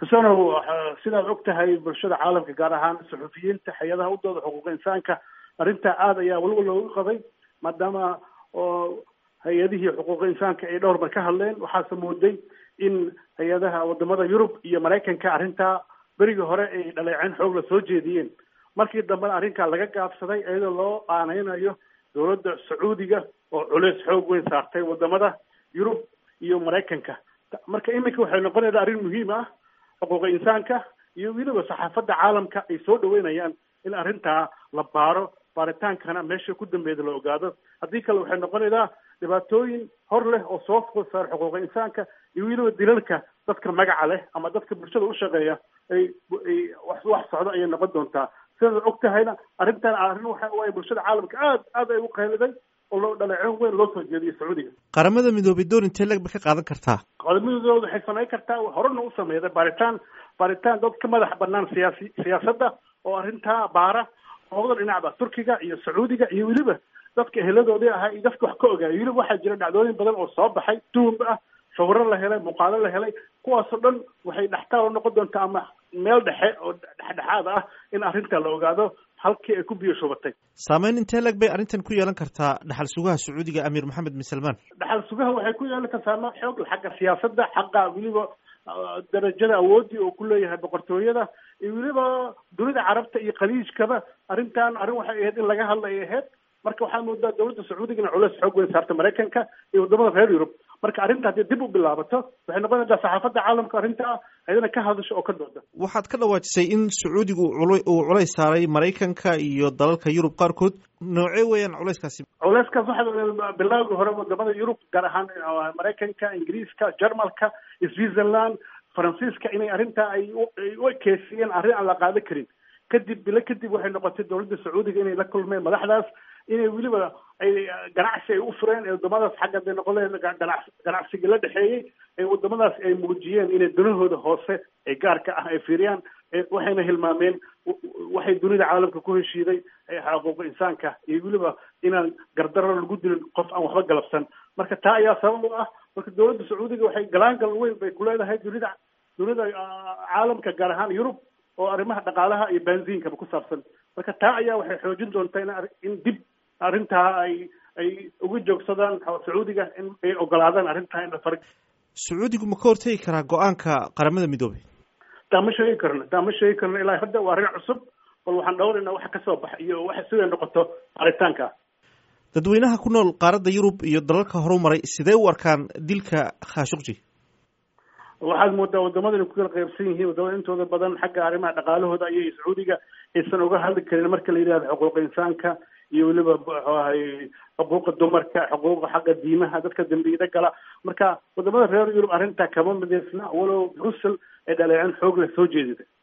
xusenow sidaad og tahay bulshada caalamka gaar ahaan suxufiyiinta hay-adaha u dooda xuquuqa insaanka arrintaa aada ayaa weliba loogu qabay maadaama oo hay-adihii xuquuqa insaanka ay dhowr mar ka hadleen waxaase mooday in hay-adaha wadamada yurub iyo maraykanka arrintaa berigii hore ay dhaleeceen xoog la soo jeediyeen markii dambena arrinkaa laga gaabsaday iyadoo loo aaneynayo dowladda sacuudiga oo culeys xoog weyn saartay wadamada yurub iyo maraykanka marka iminka waxay noqonaysaa arrin muhiim ah xuquuqa insaanka iyo weliba saxaafadda caalamka ay soo dhaweynayaan in arrintaa la baaro baaritaankana meesha ku dambeeda la ogaado haddii kale waxay noqonaysaa dhibaatooyin hor leh oo soo food saar xuquuqa insaanka iyo weliba dilalka dadka magaca leh ama dadka bulshada u shaqeeya ay ay wax wax socdo ayay noqon doontaa sidaad og tahayna arrintan arrin waxa waay bulshada caalamka aad aad ay u qayliday oo loo dhaleecin weyn loo soo jeediyay sacuudiga qaramada midoobay door intee leg ba ka qaadan kartaa qadamadooda waxay samayn kartaa horena u sameeyday baaritaan baaritaan dad ka madax banaan siyaasi siyaasadda oo arrintaa baara labada dhinacba turkiga iyo sacuudiga iyo weliba dadka eheladoodii ahaa iyo dadka wax ka ogaaya weliba waxaa jira dhacdooyin badan oo soo baxay tuhum ah sawiro la helay muuqaalo la helay kuwaasoo dhan waxay dhextaal noqon doontaa ama meel dhexe oo dhexdhexaad ah in arrinta la ogaado halkii ay ku biyo shubatay saameyn intee leg bay arrintan ku yeelan kartaa dhaxal sugaha sacuudiga amiir maxamed bin salmaan dhaxal sugaha waxay ku yeelan kartaa saameyn xoog xagga siyaasadda xagga weliba darajada awoodii oo ku leeyahay boqortooyada iyo weliba dunida carabta iyo khaliijkaba arrintan arrin waxay ahayd in laga hadla ay ahayd marka waxaa moodaa dowladda sacuudigana culeys xoog weyn saarta maraykanka iyo wadamada reer yurub marka arrinta haddii dib u bilaabato waxay noqonaysaa saxaafadda caalamka arrintaa ayadana ka hadasho oo ka dooda waxaad ka dhawaajisay in sacuudigu uu culays saaray maraykanka iyo dalalka yurub qaarkood noocee weeyaan culayskaasi culeyskaas waxa bilaawgii hore wadamada yurub gaar ahaan maraykanka ingiriiska jarmalka switzerland faransiiska inay arrintaa ay u ekeysiyeen arrin aan la qaadan karin kadib bilo kadib waxay noqotay dowladda sacuudiga inay la kulmeen madaxdaas inay weliba ay ganacsi ay u fureen ee wadamadaas xagga day noqon lahayd ganac ganacsiga la dhexeeyey ee wadamadaas ay muujiyeen inay danahooda hoose ee gaarka ah ay fiiriyaan waxayna hilmaameen waxay dunida caalamka ku heshiiday xuquuqa insaanka iyo weliba inaan gardaro lagu dilin qof aan waxba galabsan marka taa ayaa sabab u ah marka dowladda sacuudiga waxay galaangal weyn bay ku leedahay dunida dunida caalamka gaar ahaan yurub oo arrimaha dhaqaalaha iyo benziinkaba ku saabsan marka taa ayaa waxay xoojin doontaa in dib arrintaa ay ay uga joogsadaan sacuudiga in ay ogolaadaan arrintaa in la farg sacuudigu ma ka hortegi karaa go-aanka qaramada midoobay taa ma sheegi karno taa ma sheegi karno ilaa hadda waa arrin cusub bal waxaan dhowraynaa waxa kasoo baxa iyo waxa siday noqoto baaritaanka dadweynaha ku nool qaaradda yurub iyo dalalka horumaray sidee u arkaan dilka khashukji waxaad moodaa wadamadan ku kala qaybsan yihiin wadamada intooda badan xagga arrimaha dhaqaalahooda ayay sacuudiga aysan uga hadli karin marka la yidhahdo xuquuqa insaanka iyo weliba muxuu ahay xuquuqa dumarka xuquuqa xagga diimaha dadka dambiyada gala marka wadamada reer yurub arrintaa kama midaysna walow brussel ay dhaleecin xoog leh soo jeedida